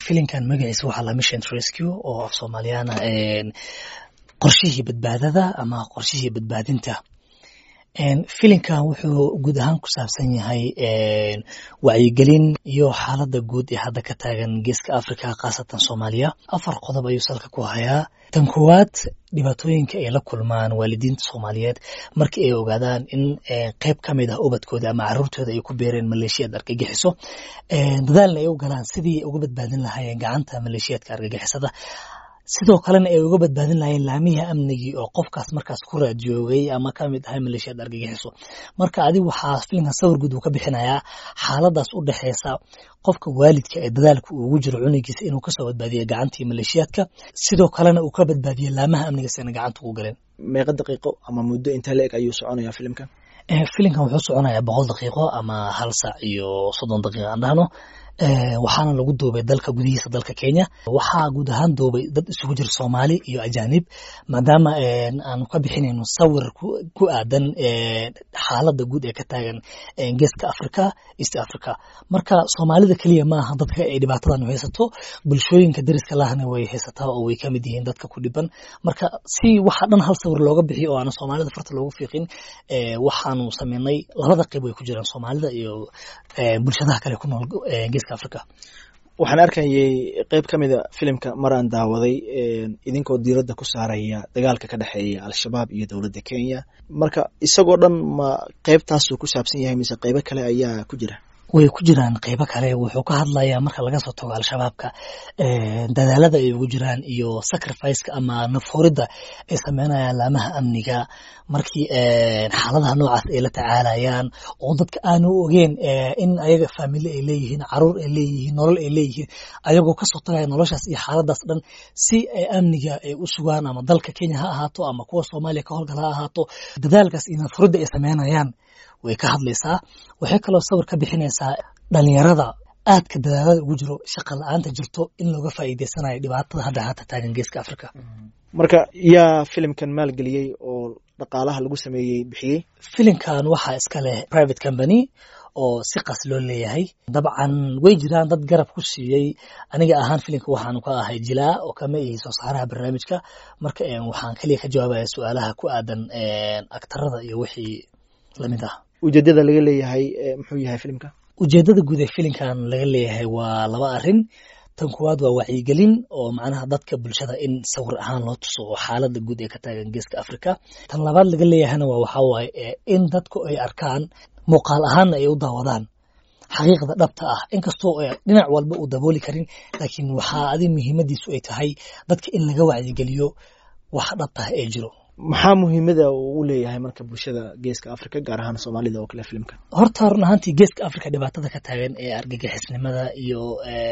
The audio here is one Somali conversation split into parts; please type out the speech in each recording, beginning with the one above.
filinkan magaciisa waxaa la mission rescue oo af soomaaliyaana qorshihii badbaadada ama qorshihii badbaadinta filinkan wuxuu guud ahaan ku saabsan yahay wacyigelin iyo xaaladda guud ee hadda ka taagan geeska africa khaasatan soomaaliya afar qodob ayuu salka ku hayaa tan koowaad dhibaatooyinka ay la kulmaan waalidiinta soomaaliyeed markii ay ogaadaan in qeyb ka mid ah ubadkooda ama caruurtooda ay ku beereen maleeshiyaad argagixiso dadaalna ay u galaan sidii ay uga badbaadin lahaayeen gacanta maleeshiyaadka argagixisada sidoo kalena ay uga badbaadin lahayeen laamihii amnigii oo qofkaas markaas ku raadjoogay ama ka mid ahay maleeshiyaad argagixiso marka adig waxaa filinkan sawir guud uu ka bixinayaa xaaladaas u dhexeysa qofka waalidka ee dadaalka uu ugu jiro cunugiisa inuu kasoo badbaadiyo gacantii maleeshiyaadka sidoo kalena uu ka badbaadiyo laamaha amniga sina gacanta ugu galeen meeqa daqiiqo ama muddo intee la eg ayuu soconaya filimkan filimkan wuxuu soconayaa boqol daqiiqo ama hal saac iyo soddon daqiiqa aan dhahno waxaana lagu duubay dalka gudihiisa dalka kenya waxaa guud ahaan duubay dad isugu jira soomaali iyo ajaanib maadaama aanu ka bixinayno sawir ku aadan xaaladda guud ee ka taagan geeska africa east africa marka soomaalida keliya maaha dadka ay dhibaatadan haysato bulshooyinka dariska lahna way haysataa oo way kamid yihiin dadka ku dhiban marka si waxa dhan hal sawir looga bixiyo oo aana soomaalida farta loogu fiiqin waxaanu sameynay labada qeyb way ku jiraan soomaalida iyo bulshadaha kale ku nool geeska africa waxaan arkayay qeyb ka mida filimka mar aan daawaday idinkoo diiradda ku saaraya dagaalka ka dhexeeya al-shabaab iyo dowladda kenya marka isagoo dhan ma qeybtaasuu ku saabsan yahay mise qeybo kale ayaa ku jira way ku jiraan qeybo kale wuxuu ka hadlayaa marka laga soo tago al-shabaabka dadaalada ay ugu jiraan iyo sacrificeka ama nafhuridda ay sameynayaan laamaha amniga markii xaaladaha noocaas ay la tacaalayaan oo dadka aanu ogeen in ayaga faamili ay leeyihiin caruur ay leeyihiin nolol ay leeyihiin ayagoo kasoo tagaya noloshaas iyo xaaladaas dhan si ay amniga ay u sugaan ama dalka kenya ha ahaato ama kuwa soomaaliya ka howlgal ha ahaato dadaalkaas iyo nafhuridda ay sameynayaan way ka hadlaysaa waxay kaloo sawir ka bixinaysaa dhalinyarada aadka dadaalada ugu jiro shaqa la-aanta jirto in looga faa'iideysanayo dhibaatada hadda haata taagan geeska africa marka yaa filimkan maalgeliyey oo dhaqaalaha lagu sameeyey bixiyey filimkan waxaa iska leh private company oo si qas loo leeyahay dabcan way jiraan dad garab ku siiyey aniga ahaan filimka waxaanu ka ahay jilaa oo kama ihi soo saaraha barnaamijka marka waxaan keliya ka jawaabaya su-aalaha ku aadan aktarada iyo wixii lamid ah ujeedada laga leeyahay muxuu yahay filimka ujeedada guud ee filimkan laga leeyahay waa laba arin tan koowaad waa wacyigelin oo macnaha dadka bulshada in sawir ahaan loo tuso oo xaaladda guud ee ka taagan geeska africa tan labaad laga leeyahayna waa waxaa waaye in dadku ay arkaan muuqaal ahaanna ay u daawadaan xaqiiqda dhabta ah inkastoo dhinac walba uu dabooli karin laakiin waxaa adi muhiimadiisu ay tahay dadka in laga wacyigeliyo wax dhabtah ee jiro maxaa muhiimada uu u leeyahay marka bulshada geeska africa gaar ahaan soomaalida oo kale filimka horta run ahaantii geeska africa dhibaatada ka taagan ee argagixisnimada iyo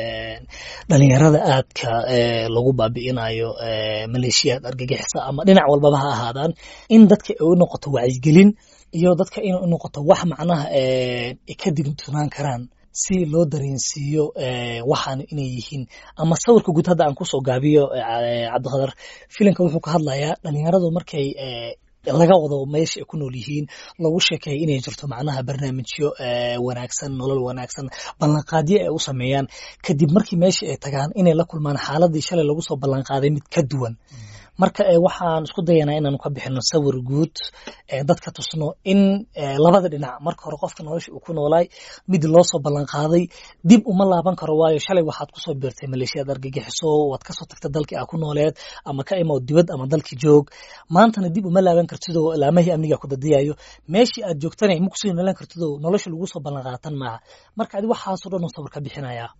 dhalinyarada aadka lagu baabi'inayo maleeshiyaad argagixisa ama dhinac walbaba ha ahaadaan in dadka ay u noqoto wacyigelin iyo dadka inay u noqoto wax macnaha ay ka digtunaan karaan si loo dareensiiyo waxaan inay yihiin ama sawirka guud hadda aan kusoo gaabiyo cabdiqadar filimka wuxuu ka hadlayaa dhalinyaradu markay laga wado meesha ay ku nool yihiin lagu sheekeeya inay jirto macnaha barnaamijyo wanaagsan nolol wanaagsan ballanqaadyo ay u sameeyaan kadib markii meesha ay tagaan inay la kulmaan xaaladii shalay lagu soo ballanqaaday mid ka duwan marka waxaan isku dayanaa inaanu ka bixino sawir guud dadka tusno in labada dhinac marka hore qofka nolosha uu ku noolaay mid loo soo ballanqaaday dib uma laaban karo waayo shalay waxaad kusoo beertay maleeshiyaad argagixiso waad kasoo tagtay dalkii aa ku nooleed ama ka imow dibad ama dalkii joog maantana dib uma laaban kartidoo laamahii amniga ku dadiyayo meeshii aad joogtana ma kusii noolaan kartidoo nolosha lagu soo ballanqaatan maaha marka adi waxaasoo dhan oo sawir ka bixinaya